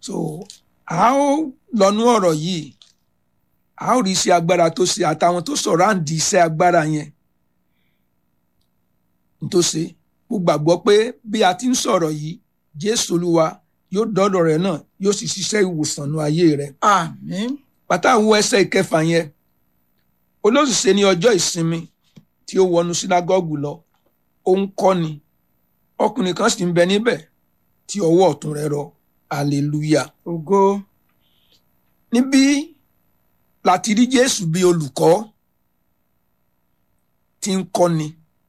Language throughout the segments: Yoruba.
so a ó lọ́nú ọ̀rọ̀ yìí a ó rí iṣẹ́ agbára tó ṣe àtàwọn tó sọ̀rọ̀ àǹdí iṣẹ́ agbára yẹn tó ṣe mo gbàgbọ́ pé bí a ti ń sọ̀rọ̀ yìí jésù olúwa yóò dọ́dọ̀ rẹ̀ náà yóò sì ṣiṣẹ́ ìwòsàn ní ayé rẹ̀ àmín pátá wo ẹsẹ̀ ìkẹfà yẹn olóṣìṣẹ́ ní ọjọ́ ìsinmi tí ó wọnú sínágọ́gù lọ ó ń kọ́ni ọkùnrin kan sì ń bẹ níbẹ̀ tí ọwọ́ ọ̀tún rẹ̀ rọ hallelujah ògo níbí láti rí jésù bí olùkọ́ tí ń kọ́ni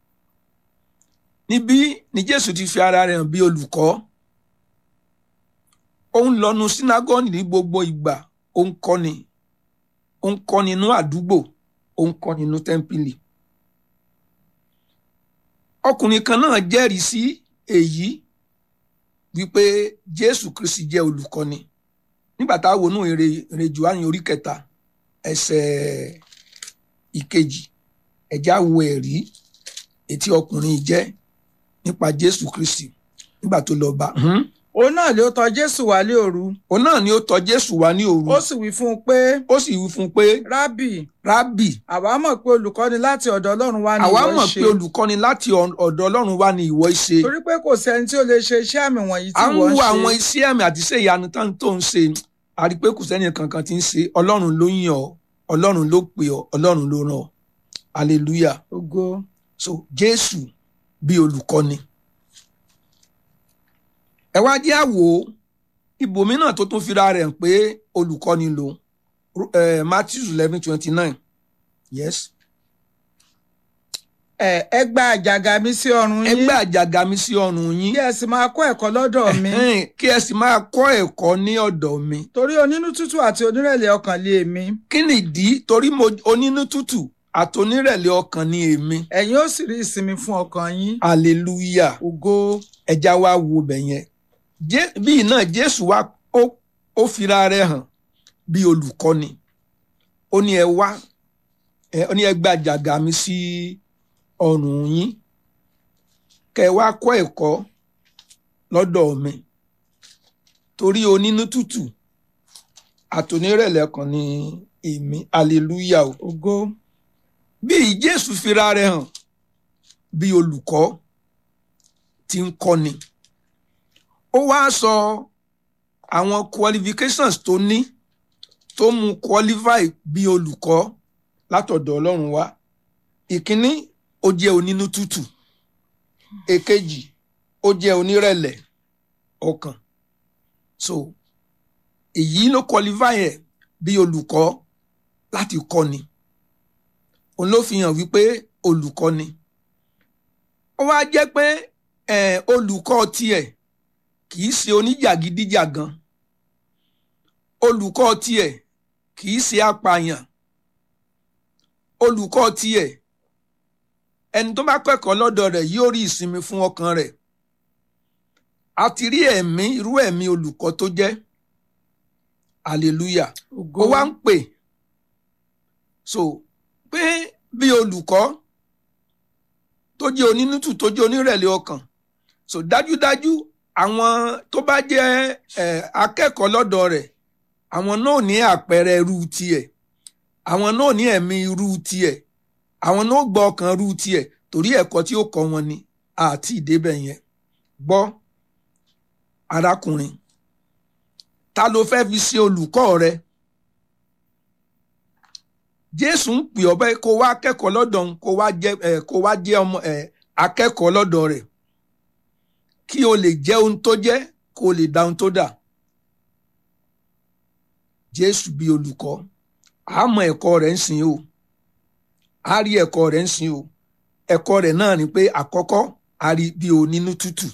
níbí ni jésù ti fi ara rẹ̀ hàn bí olùkọ́ ó ń lọ́nu sínágọ́gù ní gbogbo ìgbà ó ń kọ́ni ó ń kọ́ni inú àdúgbò ó ń kọ́ni inú tẹ́ḿpìlì ọkùnrin kan náà jẹ́rìí sí èyí wípé jésù kristi jẹ́ olùkọ́ni nígbà tá a wò nú èrè èrè johanni orí kẹta ẹsẹ̀ ìkejì ẹ̀já wo ẹ̀rí etí ọkùnrin yìí jẹ́ nípa jésù kristi nígbà tó lọ bá òun náà ló tọ̀ jésù wálé òru òun náà ni ó tọ̀ jésù wá ní òru ó sì wí fún un pé ó sì wí fún un pé rábì rábì àwa mọ̀ pé olùkọ́ni láti ọ̀dọ̀ ọlọ́run wá ní àwa ìwọ mọ̀ ṣe pé olùkọ́ni láti ọ- ọ̀dọ̀ ọlọ́run wá ní ìwọ ṣe torí pé kò sẹ́ni tí ó lè ṣe iṣẹ́ àmì wọ̀nyí tí à ń wọ́n wo ń àwọn ṣe iṣẹ́ àmì àti iṣẹ́ ìyanu tán tó ń ṣe a rí i pé kò sẹ́ni kankan tí ń ṣe ọlọ́run ló yàn ọ́ ọlọ́run ló pè ọ́ ọlọ́run ló ràn ọ́ hallelujah ògo so jésù bí olùkọ́ni ẹ wá jẹ́ àwò ibòmíràn tó tún fira rẹ̀ hàn pé olùkọ́ni lòun eh, matthew eleven twenty nine yes ẹ ẹ gba àjàgà mi sí ọrùn ẹ yín gbé àjàgà mi sí ọrùn yín kí ẹ sì máa kọ́ ẹ̀kọ́ lọ́dọ̀ mi Ẹ̀hẹ́n, kí ẹ sì máa kọ́ ẹ̀kọ́ ní ọ̀dọ̀ mi torí onínú tútù àti onírẹ̀lẹ̀ ọkàn lé èmi kí nìdí torí mo onínú tútù àtonírẹ̀lẹ̀ ọkàn ni èmi ẹ̀yin ó sì rí ìsinmi fún ọkàn yín hallelujah ògo ẹja wa wo bẹ̀ yẹn Jé- bíi náà jésù wa ó ó fira rẹ̀ hàn bí olùkọ́ni ó ní ẹ wá ẹ ó ní ẹ gba àjàgà mi sí ọrùn yín kẹ ẹ wá kọ́ ẹ̀kọ́ lọ́dọ̀ mi torí onínú tútù àtònírẹ̀lẹ̀ kan ní èmi hallelujah o ògo bí jésù fira rẹ̀ hàn bí olùkọ́ tí ń kọ́ni ó wá sọ àwọn qualifications tó ní tó mú qualify bí olùkọ́ látọ̀dọ̀ ọlọ́run wá ìkíní ó jẹ́ onínú tútù èkejì ó jẹ́ onírẹ̀lẹ̀ ọkàn so èyí ló qualify ẹ̀ bí olùkọ́ láti kọ́ni òun ló fi hàn wípé olùkọ́ ni ó wá jẹ́ pé eh, olùkọ́ tiẹ̀ kì í ṣe oníjàgídíjàgan olùkọ́ tiẹ̀ kì í ṣe apààyàn olùkọ́ tiẹ̀ ẹni tó bá kẹ́kọ̀ọ́ lọ́dọ̀ rẹ̀ yóò rí ìsinmi fún ọkàn rẹ̀ a ti rí ẹ̀mí irú ẹ̀mí olùkọ́ tó jẹ́ hallelujah ògo ó wá ń pè so pé bí olùkọ́ tó jẹ́ onínútù tó jẹ́ onírẹ̀lẹ̀ ọkàn so dájúdájú àwọn tó bá jẹ́ eh, akẹ́kọ̀ọ́ lọ́dọ̀ rẹ̀ àwọn náà ní àpẹẹrẹ irú tiẹ̀ àwọn náà ní ẹ̀mí irú tiẹ̀ àwọn náà gbọ́ ọkàn irú tiẹ̀ torí ẹ̀kọ́ tí ó kọ́ wọn ni àti ìdébẹ̀ yẹn gbọ́ arákùnrin ta ló fẹ́ fi ṣe olùkọ́ rẹ jésù ń pè ọ́ bẹ́ẹ̀ kó wá kẹ́kọ̀ọ́ lọ́dọ̀ òun kó wá jẹ́ ẹ̀ kó wá jẹ́ ọmọ ẹ̀ akẹ́kọ̀ọ́ lọ́dọ̀ rẹ̀ kí o lè jẹ́ ohun tó jẹ́ kó o lè dá ohun tó dà jésù bí olùkọ́ a mọ ẹ̀kọ́ rẹ̀ ń sìn o a rí ẹ̀kọ́ rẹ̀ ń sìn o ẹ̀kọ́ rẹ̀ náà ni pé àkọ́kọ́ a rí bí onínú tútù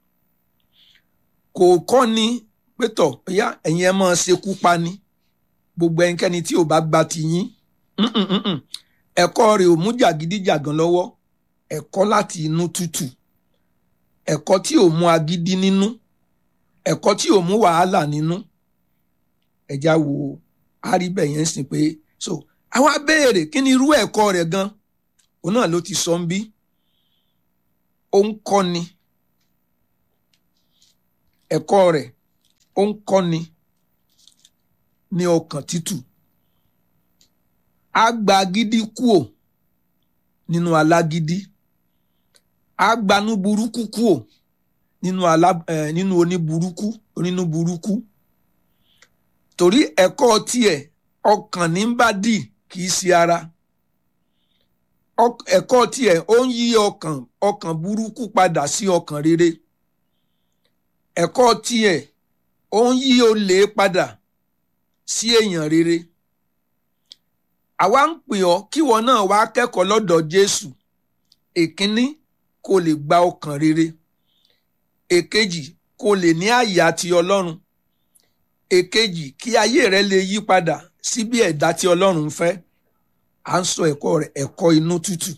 kò kọ́ ni pé tọ̀ bóyá ẹ̀yin ẹ máa ṣekú pa ni gbogbo ẹnikẹ́ni tí ò bá gba ti yín Mm-mm, mm-mm. ẹ̀kọ́ rẹ̀ ò mú jàgídíjàgan lọ́wọ́ ẹ̀kọ́ láti inú tútù ẹ̀kọ́ tí ò mú agídí nínú ẹ̀kọ́ tí ò mú wàhálà nínú ẹ̀já wo àríbẹ̀ yẹn sìn pé so àwa béèrè kí ni irú ẹ̀kọ́ rẹ̀ gan òun náà ló ti sọ ń bí ó ń kọ́ni ẹ̀kọ́ rẹ̀ ó ń kọ́ni ní ọkàn tútù á gba gidi kúò nínú alágídí á gbanú burúkú kúò nínú alá ẹ nínú oníburúkú onínú burúkú torí ẹ̀kọ́ tiẹ̀ ọkàn ní bá dì kì í ṣe ara ẹ̀kọ́ tiẹ̀ ó ń yí ọkàn ọkàn burúkú padà sí ọkàn rere ẹ̀kọ́ tiẹ̀ ó ń yí olè padà sí èèyàn rere àwa ń pè ọ́ kíwọ náà wá kẹ́kọ̀ọ́ lọ́dọ̀ Jésù èkínní kó lè gba ọkàn rere èkejì kó lè ní àyà ti Ọlọ́run èkejì kí ayé rẹ lè yí padà sí bí ẹ̀dá tí Ọlọ́run ń fẹ́ à ń sọ ẹ̀kọ́ rẹ̀ ẹ̀kọ́ inú tútù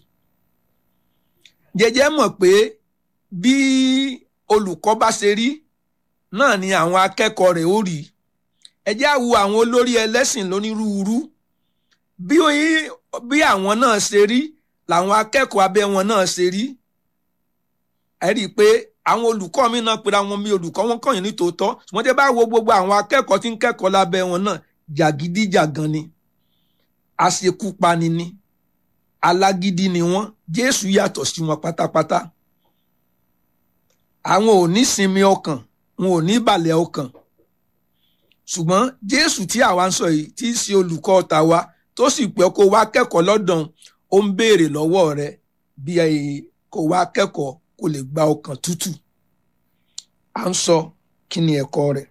jẹjẹ mọ̀ pé bí olùkọ́ bá ṣe rí náà ni àwọn akẹ́kọ̀ọ́ rẹ̀ ó rí ẹ jẹ́ á wo àwọn olórí ẹlẹ́sìn lónírúurú bí bí àwọn náà ṣe rí làwọn akẹ́kọ̀ọ́ abẹ́ wọn náà ṣe rí ẹ rí i pé àwọn olùkọ́ mi náà pera wọn mi olùkọ́ wọn kàn yín ní tòótọ́ ṣùgbọ́n tẹ́ bá wo gbogbo àwọn akẹ́kọ̀ọ́ tí ń kẹ́kọ̀ọ́ lábẹ́ wọn náà jàgídíjàgan ni àṣekúpani ni alágídí ni wọ́n Jésù yàtọ̀ sí wọn pátápátá àwọn ò ní sinmi ọkàn wọn ò ní balẹ̀ ọkàn ṣùgbọ́n Jésù tí àwa ń sọ yìí tí í ṣe olùkọ́ tàwa tó sì pẹ́ kó wá kẹ́kọ̀ọ́ lọ́dọ̀ ó ń béèrè lọ́wọ́ rẹ bí kó wá kẹ́kọ̀ọ́ kó lè gba ọkàn tútù à ń sọ kí ni ẹ̀kọ́ rẹ̀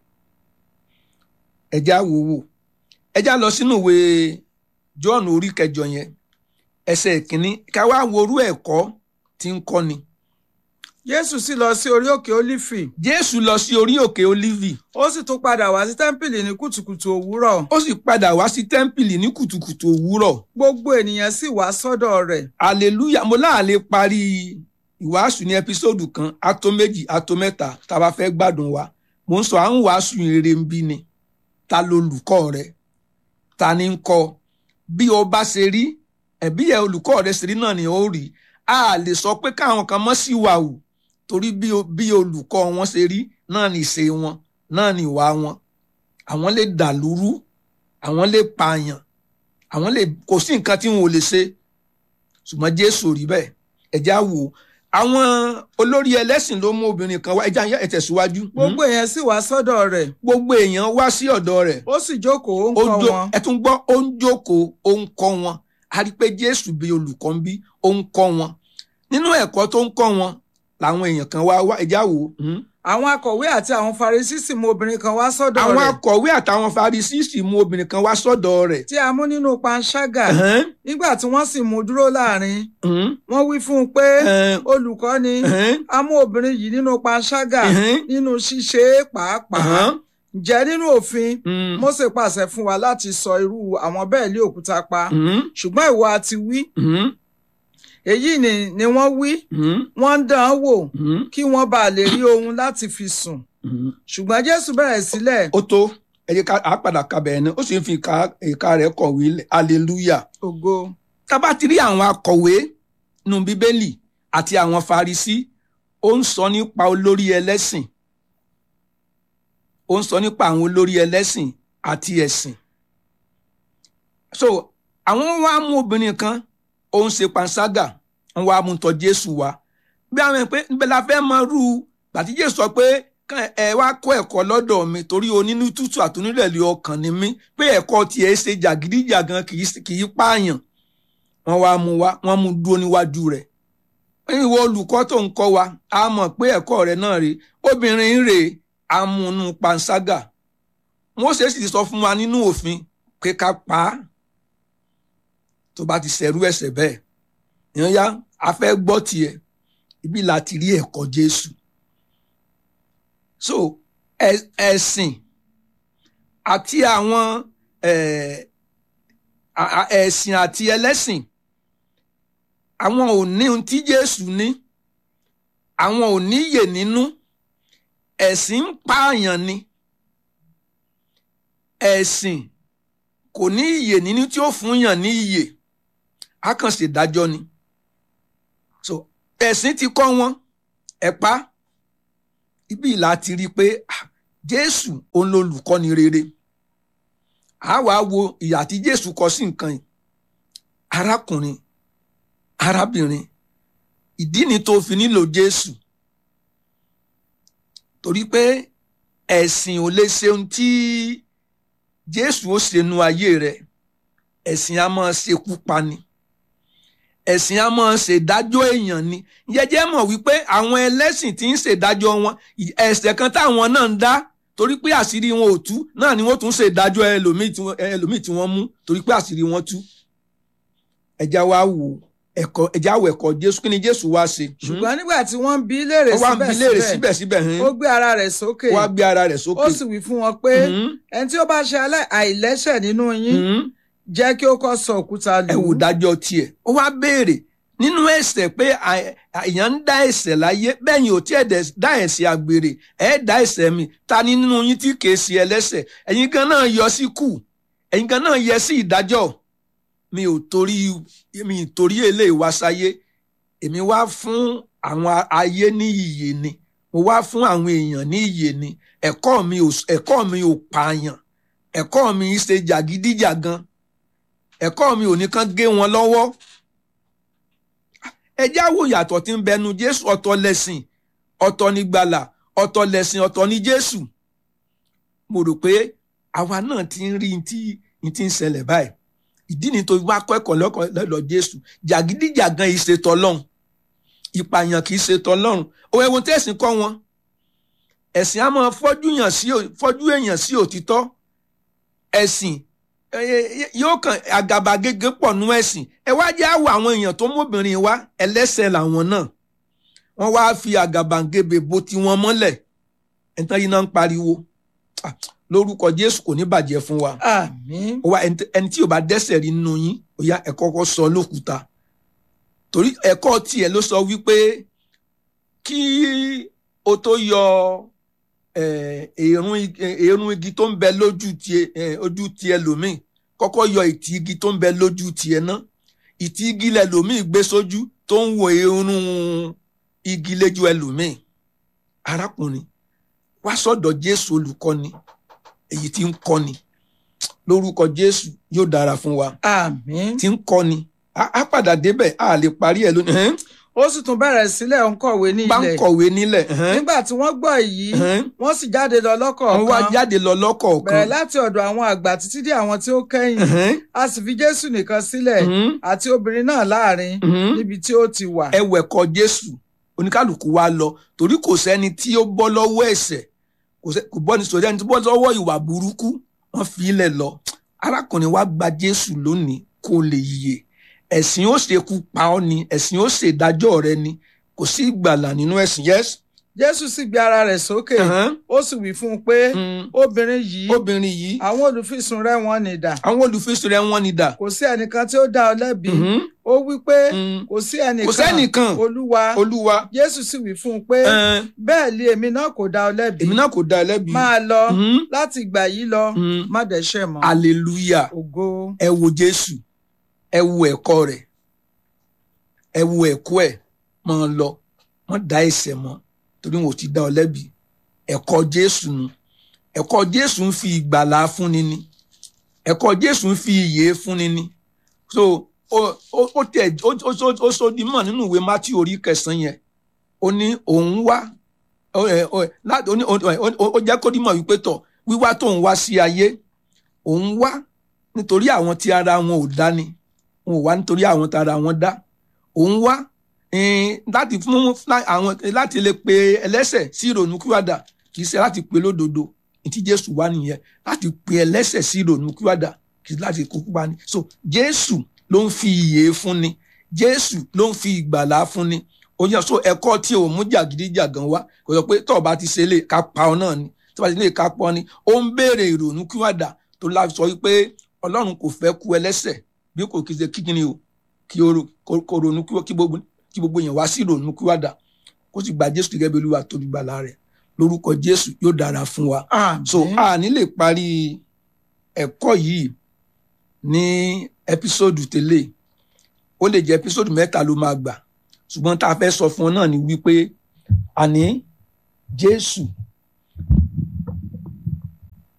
ẹjá wò wò ẹjá lọ sínú ìwé John orí kẹjọ yẹn ẹsẹ̀ ìkíní ká wá worú ẹ̀kọ́ tí ń kọ́ni. Jésù sì lọ sí orí òkè Ólífì. Jésù lọ sí orí òkè Ólífì. ó sì tún padà wá sí tẹ́ḿpìlì ní kùtùkùtù òwúrọ̀. ó sì padà wá sí tẹ́ḿpìlì ní kùtùkùtù òwúrọ̀. gbogbo ènìyàn sì wá sọ́dọ̀ rẹ̀. hallelujah mo láàlè parí ìwàásù ní ẹpísòdù kan ato méjì ato mẹ́ta tá a bá fẹ́ gbádùn wa mo ń sọ à ń wàásù rere ń bí ni ta lolùkọ́ rẹ ta ni ń kọ́ bí o bá ṣe rí ẹ̀bí ẹ̀ olùkọ́ rẹ ṣe rí náà ni ó rí a lè sọ pé káwọn kan mọ́ sí wa o torí bí olùkọ́ wọn ṣe rí náà ni ìṣe wọn náà ni ìwà wọn àwọn lè dàlúrú àwọn lè pààyàn àwọn lè kò sí nǹkan tí wọn ò lè ṣe ṣùgbọ́n Jésù rí bẹ́ẹ̀ ẹ̀já wò àwọn olórí ẹlẹ́sìn ló mú obìnrin kan wá ẹja ẹ tẹ̀síwájú. gbogbo èèyàn sì wá sọ́dọ̀ rẹ̀. gbogbo èèyàn wá sí ọ̀dọ̀ rẹ̀. ó sì jókòó ó ń kọ́ wọn. ẹ tún gbọ́ ó ń jókòó ó ń kọ́ wọn a rí i pé Jésù bí olùkọ́ ń bí ó ń kọ́ wọn nínú ẹ̀kọ́ tó ń kọ́ wọn làwọn èèyàn kan wá wá ẹja wò. àwọn akọ̀wé àti àwọn Farisí sì mú obìnrin kan wá sọ́dọ̀ rẹ̀. àwọn akọ̀wé àtàwọn Farisí sì mú obìnrin kan wá sọ́dọ̀ rẹ̀. tí a mú nínú panṣágà nígbà tí wọ́n sì mú dúró láàrin wọ́n wí fún un pé olùkọ́ ni a mú obìnrin yìí nínú panṣágà nínú ṣíṣe pàápàá ǹjẹ́ nínú òfin Mósè pàṣẹ fún wa láti sọ irú àwọn bẹ́ẹ̀ lé òkúta pa ṣùgbọ́n ìwọ àti wí èyí ni ni wọ́n wí wọ́n ń dán án wò kí wọ́n bá lè rí ohun láti fi sùn ṣùgbọ́n Jésù bẹ̀rẹ̀ sílẹ̀. ó tó ẹ jẹ́ ká a padà ka bẹ̀rẹ̀ náà ó sì ń fi ìka rẹ̀ kọ̀wé hallelujah. ògo. tá bá ti rí àwọn akọ̀wé nínú bíbélì àti àwọn farisí ó ń sọ nípa olórí ẹlẹ́sìn ó ń sọ nípa àwọn olórí ẹlẹ́sìn àti ẹ̀sìn. so àwọn wá mú obìnrin kan ó ń ṣe panṣágà ń wá mú tọ̀ Jésù wá bí àwọn pé níbẹ̀ la fẹ́ mọ rú gbàtí Jésù sọ pé ẹ wá kọ́ ẹ̀kọ́ lọ́dọ̀ mi torí onínú tútù àtúnilẹ̀lẹ̀ ọkàn ni mí pé ẹ̀kọ́ tiẹ̀ ṣe jàgídíjàgan kì í pààyàn wọ́n wá mú wá wọ́n mú dúró níwájú rẹ̀ ìwọ olùkọ́ tó ń kọ́ wa a mọ̀ pé ẹ̀kọ́ rẹ̀ náà rèé obìnrin rèé amúnú panṣágà Mósè sì sọ fún wa nínú òfin pé ká pa á tó bá ti ṣẹ̀rú ẹ̀ṣẹ̀ bẹ́ẹ̀ ìyẹn yá a fẹ́ gbọ́ tiẹ̀ ibi láti rí ẹ̀kọ́ Jésù so ẹ̀sìn àti àwọn ẹ̀sìn àti ẹlẹ́sìn àwọn ò ní ohun tí Jésù ní àwọn ò ní iyè nínú ẹ̀sìn ń pààyàn ni ẹ̀sìn kò ní iyè nínú tí ó fún yàn ní iyè á kàn ṣèdájọ́ ni so ẹ̀sìn ti kọ́ wọn ẹ̀ pa ibi ìlà ti rí i pé jésù òun lolùkọ́ni rere a wá wo ìyà tí jésù kọ sí nǹkan yìí arákùnrin arábìnrin ìdí ni tó fi nílò jésù torí pé ẹ̀sìn ò lè ṣe ohun tí jésù ó ṣe nu ayé rẹ ẹ̀sìn a máa ṣekú pani ẹ̀sìn a máa ṣèdájọ́ èèyàn ni jẹ́jẹ́ mọ̀ wípé àwọn ẹlẹ́sìn tí ń ṣèdájọ́ wọn ẹ̀ṣẹ̀ kan táwọn náà ń dá torí pé àṣírí wọn ò tú náà ni wọ́n tún ṣèdájọ́ ẹlòmíì tí wọ́n mú torí pé àṣírí wọn tú ẹja wa wò ẹ̀kọ́ ẹja wò ẹ̀kọ́ jésù kí ni jésù wá ṣe. ṣùgbọ́n nígbà tí wọ́n ń bi léèrè síbẹ̀síbẹ̀ ó gbé ara rẹ̀ sókè ó gbé ara rẹ̀ sókè ó sì wí fún wọn pé ẹni tí ó bá ṣe àìlẹ́ṣẹ̀ nínú yín jẹ́ kí ó kọ́ sọ òkúta lù ú. ẹ wò dájọ́ tiẹ̀ ó wá béèrè nínú ẹ̀ṣẹ̀ pé èèyàn ń dá ẹ̀ṣẹ̀ láyé bẹ́yìn ò tí ẹ̀ dá ẹ̀ṣẹ̀ àgbèrè ẹ̀ dá ẹ̀ṣẹ̀ mi ta ni nínú yín tí kìí ṣe ẹlẹ́ṣẹ̀ ẹ̀yin gan náà yọ sí kù ẹ̀yin gan náà yẹ sí ìdájọ́ mi ò torí mi ì torí eléyìí wá sáyé èmi wá fún àwọn ayé ní ìyè ni mo wá fún àwọn èèyàn ní ìyè ni ẹ̀kọ́ mi ò ẹ̀kọ́ mi ò pààyàn ẹ̀kọ́ mi ṣe jàgídíjàgan ẹ̀kọ́ mi ò ní kán gé wọn lọ́wọ́ ẹ jáwọ́ yàtọ̀ tí ń bẹnu jésù ọ̀tọ̀ lẹ̀sìn ọ̀tọ̀ ní gbàlà ọ̀tọ̀ lẹ̀sìn ọ̀tọ̀ ní jésù mo rò pé àwa náà ti ń rí tí ti ń ṣẹlẹ̀ báyìí ìdí ni tó wá kọ́ ẹ̀kọ́ lọ́dọ̀ jésù jàgídíjàgan yìí ṣe tọ́lọ́run ìpààyàn kì í ṣe tọ́lọ́run òun ẹ̀wọ̀n tẹ̀sìn kọ́ wọn ẹ̀sìn á máa fọ́jú èèyàn sí òtítọ́ ẹ̀sìn yóò kàn àgàbàgebè pọ̀ nú ẹ̀sìn ẹ wá jẹ́ àwọ̀ àwọn èèyàn tó móbìnrin wá ẹlẹ́sẹ̀ làwọn náà wọ́n wá fi àgàbàgebè bo tiwọn mọ́lẹ̀ ẹ̀ńtán yìí náà ń pariwo lórúkọ jésù kò ní bàjẹ́ fún wa àmín wa ẹni tí ò bá dẹ́ṣẹ̀ rí nínú yín ó yá ẹ kọ́kọ́ sọ lókúta torí ẹ̀kọ́ tiẹ̀ ló sọ wípé kí o tó yọ èrún igi tó ń bẹ lójú tiẹ̀ ojú tiẹ̀ lòmíì kọ́kọ́ yọ ìtì igi tó ń bẹ lójú tiẹ̀ náà ìtì igi lẹlòmíì gbé sójú tó ń wo èrún igi lójú ẹlòmíì arákùnrin wá sọ́dọ̀ jésù olùkọ́ni èyí tí ń kọ́ni lórúkọ jésù yóò dára fún wa àmín tí ń kọ́ni á padà débẹ̀ á lè parí ẹ̀ lónìí ó sì tún bẹ̀rẹ̀ sílẹ̀ ń kọ̀wé ní bá ń ilẹ̀ kọ̀wé nílẹ̀ nígbà tí wọ́n gbọ́ èyí wọ́n sì jáde lọ wọ́n wá lọ́kọ̀ọ̀kan jáde lọ lọ́kọ̀ọ̀kan bẹ̀rẹ̀ láti ọ̀dọ̀ àwọn àgbà títí dé àwọn tí ó kẹ́yìn a sì fi jésù nìkan sílẹ̀ àti obìnrin náà láàrin níbi tí ó ti wà. ẹ wẹ̀kọ́ jésù oníkálukú wa lọ torí kò sẹ́ni tí ó bọ́ lọ́wọ́ ẹ̀ṣẹ̀ kò sẹ́- kò bọ́ ní sọ̀rọ̀ ẹni tó bọ́ lọ́wọ́ ìwà burúkú wọ́n fi ilẹ̀ lọ arákùnrin wa gba jésù lónìí kó lè yè ẹ̀sìn ó ṣekú pa ọ́ ni ẹ̀sìn ó ṣèdájọ́ rẹ ni kò sí ìgbàlà nínú ẹ̀sìn yes. jésù sì gbé ara rẹ̀ sókè Uh-huh. ó sì wí fún un pé Mm. obìnrin yìí obìnrin yìí àwọn olùfisùn rẹ̀ wọ́n ní dà àwọn olùfisùn rẹ wọ́n ni dà. kò sí ẹnìkan tí ó dá ọ lẹ́bi Mhm. ó wí pé Mm. kò sí ẹnìkan kò sẹ́nìkan olúwa olúwa jésù sì wí fún un pé ẹn, bẹ́ẹ̀ lé èmi náà kò dá ọ lẹ́bi èmi náà kò dá ẹ lẹ́bi. máa lọ Mhm. láti ìgbà yìí lọ Mhm. má dẹ́ṣẹ̀ mọ́ hallelujah ògo ẹ wo jésù ẹ wo ẹ̀kọ́ rẹ̀ ẹ wo ẹ̀kọ́ ẹ̀ máa lọ wọ́n dá ẹ̀ṣẹ̀ mọ́ torí wọn ò ti dá ọ lẹ́bi ẹ̀kọ́ jésù nu ẹ̀kọ́ jésù ń fi ìgbàlà fúnni ni ẹ̀kọ́ jésù ń fi ìyè fúnni ni so ó ó ó tẹ ó ó ó ó sódi mọ̀ nínú ìwé mátí orí kẹsàn-án yẹn ó ní òun wá ó ẹ ó ẹ láti ó ní ó ó ó ó jẹ́ kó dímọ̀ wípé tọ̀ wíwá tóun wá sí ayé òun wá nítorí àwọn tí ara wọn ò dá ni wọn ò wá nítorí àwọn tí ara wọn dá òun wá eh, láti fún lá- àwọn láti lè pe ẹlẹ́ṣẹ̀ sí ìrònúkúwàdà kì í ṣe láti pe lódodo ìtí jésù wá nìyẹn láti pe ẹlẹ́ṣẹ̀ sí ìrònúkúwàdà kì í ṣe láti kókó bá ní so jésù ló ń fi ìyè fúnni jésù ló ń fi ìgbàlà fúnni ó yẹ so ẹ̀kọ́ tí ò mú jàgídíjàgan wá kò sọ pé tó o bá ti ṣe lè ká pa ọ náà ni tó o bá ti lè ká pa ọ ni ó ń béèrè ìrònúkúwàdà tó láti sọ wípé ọlọ́run kò fẹ́ kú ẹlẹ́ṣẹ̀ bí kò kí ṣe kíkiri o kí o ro- kó- kó ronú kí kí gbogbo kí gbogbo èèyàn wá sí ìrònúkúwàdà kó sì gba jésù gẹ́gẹ́ bí olúwa tó ní gbàlà rẹ̀ lórúkọ jésù yóò dára fún wa àmín so a ní lè parí ẹ̀kọ́ yìí ní ẹpísòdù tẹ́lẹ̀ ó lè jẹ́ ẹpísòdù mẹ́ta ló máa gbà ṣùgbọ́n tá a fẹ́ sọ fún ọ náà ni wípé àní jésù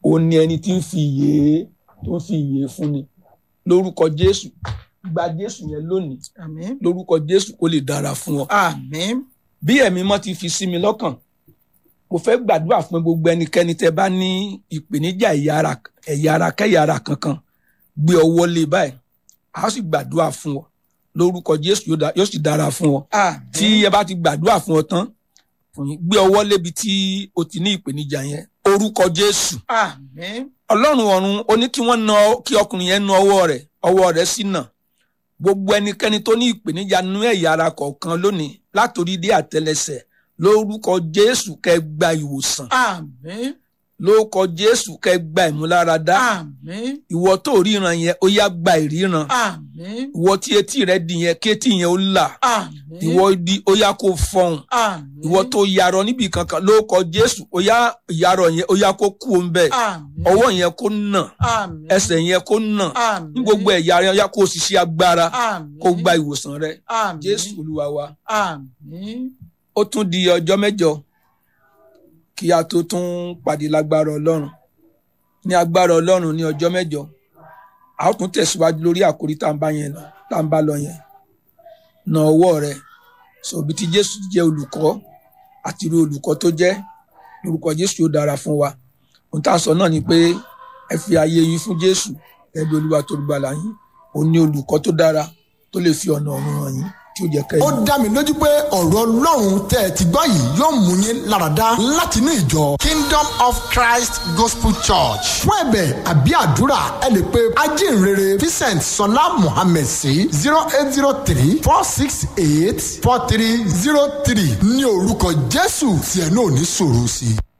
ó ní ẹni tí ń fi ìyè tó ń fi ìyè fún ni lórúkọ jésù gba jésù yẹn lónìí àmín lórúkọ jésù kó lè dára fún ọ àmín bí ẹ̀mí mọ́ ti fi sí mi lọ́kàn mo fẹ́ gbàdúrà fún gbogbo ẹnikẹ́ni tẹ́ bá ní ìpèníjà ẹ̀yà ara ẹ̀yà ara kẹ́yà ara kankan gbé ọwọ́ lé báyìí a ó sì gbàdúrà fún ọ lórúkọ jésù yóò dá- yóò sì dára fún ọ àmín tí ẹ bá ti gbàdúrà fún ọ tán fún yín, gbé ọwọ́ lébi tí o ti ní ìpèníjà yẹn orúkọ jésù àmín ọlọ́run ọ̀run ó ní kí wọ́n na kí ọkùnrin yẹn na ọwọ́ rẹ̀ ọwọ́ rẹ̀ sì nà gbogbo ẹnikẹ́ni tó ní ìpèníjà nínú ẹ̀yà ara kọ̀ọ̀kan lónìí látòrí dé àtẹlẹsẹ̀ lórúkọ jésù kẹ́ gba ìwòsàn àmín lórúkọ jésù kẹ́ gba ìmúláradá àmín ìwọ tó ríran yẹn ó yá gba ìríran àmín ìwọ tí etí rẹ di yẹn kí etí yẹn ó là àmín ìwọ di ó yá kó fọhùn àmín ìwọ tó yarọ níbi kankan lórúkọ jésù ó yá ìyarọ yẹn ó yá kó kú òun bẹ́ẹ̀ àmín ọwọ́ yẹn kó nà àmín ẹsẹ̀ yẹn kó nà àmín ní gbogbo ẹ̀yà rẹ ó yá kó ṣiṣẹ́ agbára àmín kó gba ìwòsàn rẹ àmín jésù olúwa wa àmín ó tún di ọjọ́ mẹ́jọ kí a tó tún pàdé lágbára ọlọ́run ní agbára ọlọ́run ní ọjọ́ mẹ́jọ a ó tún tẹ̀síwájú lórí àkórí tá à ń bá yẹn lọ tá à ń bá lọ yẹn na ọwọ́ rẹ sọ̀bi tí jésù jẹ́ olùkọ́ àti irú olùkọ́ tó jẹ́ lórúkọ jésù yóò dára fún wa ohun tá à ń sọ náà ni pé ẹ fi ayé yín fún jésù ẹbí olúwa tó gbàlà yín òun ní olùkọ́ tó dára tó lè fi ọ̀nà ọ̀run hàn yín tí ó jẹ́ kẹ́ ó dá mi lójú pé ọ̀rọ̀ ọlọ́run tẹ́ ẹ ti gbọ́ yìí yóò mú yín láradá láti ní ìjọ kingdom of christ gospel church fún ẹ̀bẹ̀ àbí àdúrà ẹ lè pe ajínrere vincent sọlá mohammed sí zero eight zero three four six eight four three zero three ní orúkọ jésù tí ẹ náà ní sọ̀rọ̀ sí i.